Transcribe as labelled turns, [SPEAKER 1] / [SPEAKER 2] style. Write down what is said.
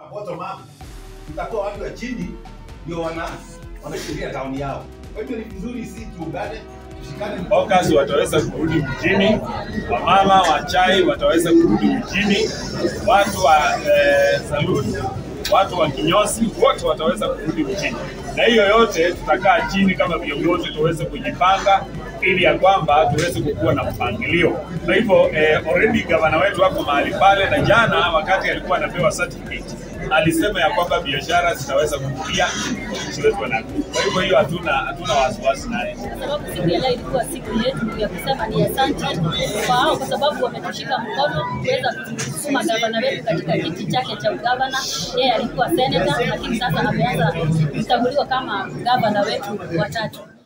[SPEAKER 1] bottom up, tutakuwa watu wa chini ndio wana wanashikilia tauni yao. Kwa hivyo ni vizuri si tuungane, tushikane mkono.
[SPEAKER 2] Hawkers wataweza kurudi mjini, wamama wa chai wataweza kurudi mjini, watu wa eh, saluni, watu wa kinyozi wote wataweza kurudi mjini, na hiyo yote tutakaa chini kama viongozi tuweze kujipanga ili ya kwamba tuweze kukuwa na mpangilio. Kwa hivyo eh, already gavana wetu wako mahali pale, na jana wakati alikuwa anapewa certificate alisema ya kwamba biashara zitaweza kukulia wananchi wetu wanarudi. Kwa hivyo hiyo hatuna hatuna wasiwasi naye.
[SPEAKER 3] kwa sababu siku ya leo ilikuwa siku yetu ya kusema ni asante kwa hao, kwa sababu wametushika mkono kuweza kusukuma gavana wetu katika kiti chake cha ugavana. Yeye alikuwa seneta, lakini sasa ameanza kuchaguliwa kama gavana wetu watatu.